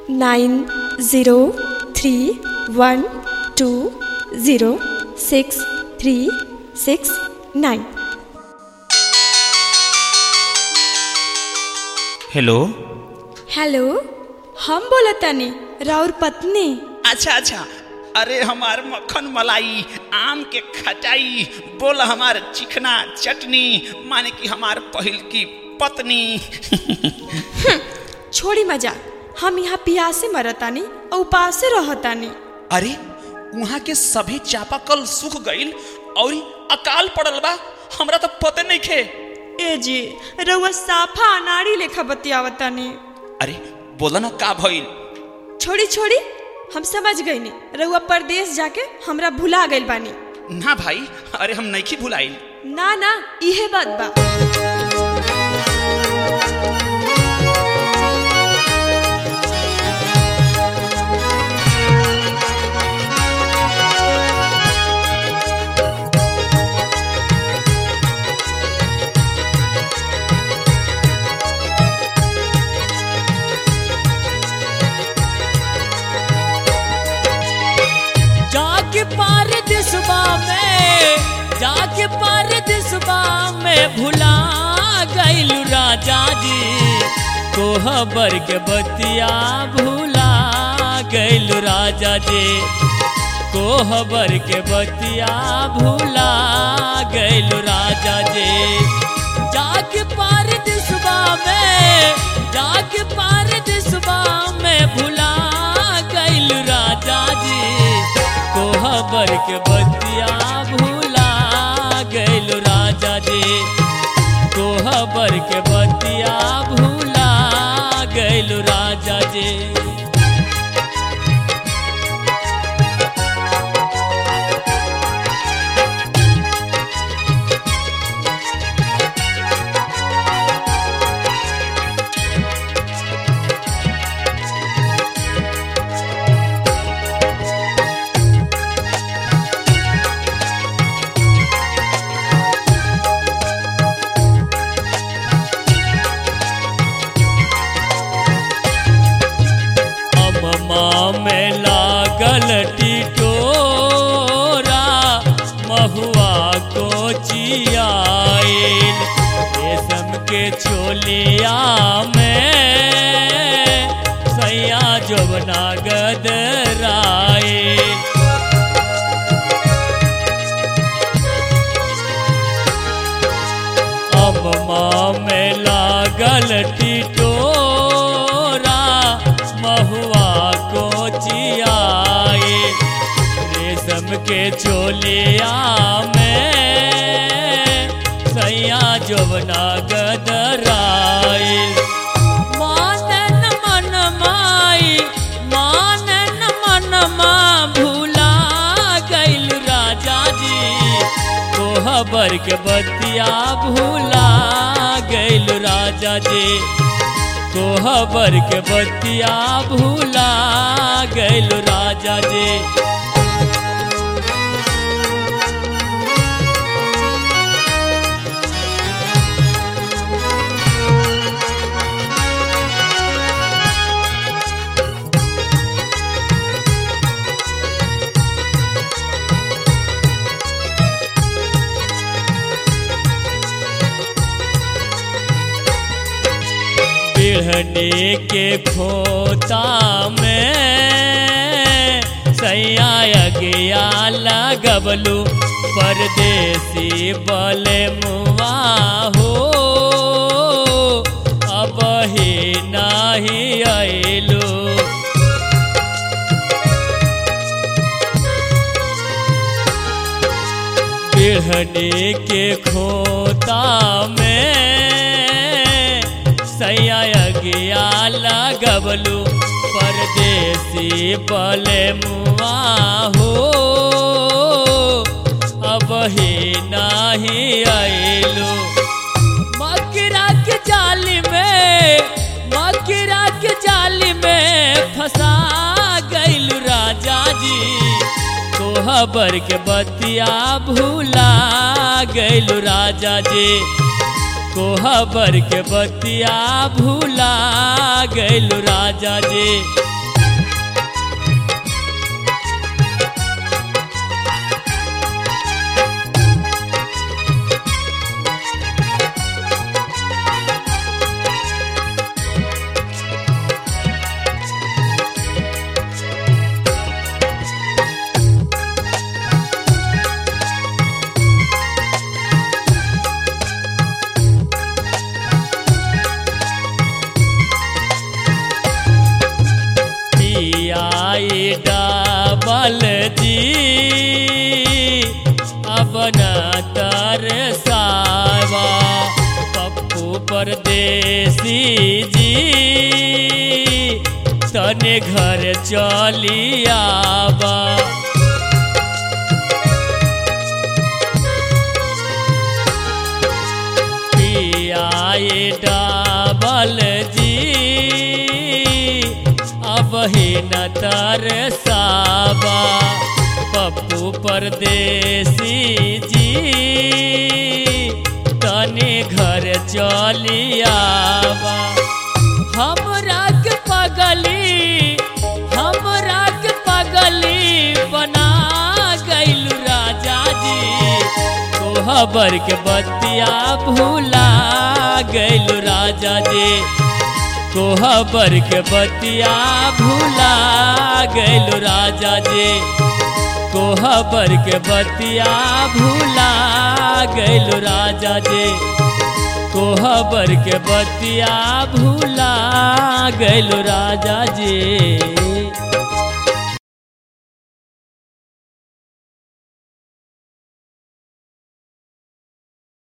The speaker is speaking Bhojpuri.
nine zero three one two zero six three six nine hello hello हम बोलतानी राउर पत्नी अच्छा अच्छा अरे हमार मक्खन मलाई आम के खटाई बोल हमार चिकना चटनी माने कि हमार पहिल की पत्नी छोड़ी मजाक हम यहाँ पियासे मरतानी और उपासे रहतानी अरे वहाँ के सभी चापाकल सूख गईल और अकाल पड़ल बा हमरा तो पते नहीं खे ए जी रउआ साफा अनाड़ी लेखा बतियावतानी अरे बोला ना का भइल छोड़ी छोड़ी हम समझ गईनी रउआ परदेश जाके हमरा भुला गइल बानी ना भाई अरे हम नहीं भुलाइल ना ना इहे बात बा जाके पार दिसबा में जाके पार दिसबा में भुला गइल राजा जी कोहबर के बतिया भुला गइल राजा जी कोहबर के बतिया भुला गइल राजा जी जाके पार दिसबा में जाके पार दिसबा में भुला गइल राजा जी कोहबर के बतिया भूला गइल राजा जी कोहबर के बतिया भूला गइल राजा जी अम्मा में लागल टिटोरा महुआ को चियाइल रेशम के छोलिया में सैया जोबना गदराइल अम्मा में लागल टिटोरा महुआ को चियाए रेशम के चोलिया में सैया जोबना गदराए मानन मन माई मानन मन मा भूला गइल राजा जी कोहबर के बतिया भूला गइल राजा जी कोहबर के बतिया भूला गइल राजा जी बिढ़ने के खोता में सैया गया लगबलू परदेसी बले मुआ हो अब ही नहीं अइलू बिढ़ने के खोता में सैया गया लगबलू परदेसी बले मुआ हो अब ही नहीं अइलू मकरा के जाली में मकरा के जाली में फंसा गइल राजा जी कोहबर के बतिया भूला गइल राजा जी कोहबर के बतिया भूला गइल राजा जी जी अब न तरसावा पप्पू परदेसी जी तने घर चली आवा पियाए डाबल जी अब ही न तरसावा पप्पू परदेसी जी तने घर चली आवा हमरा के पगली हमरा के पगली बना गइलू राजा जी कोहबर के बतिया भूला गइलू राजा जी कोहबर के बतिया भूला गइलू राजा जी कोहबर के बतिया भूला गइलू राजा जी कोहबर के बतिया भूला गइलू राजा जी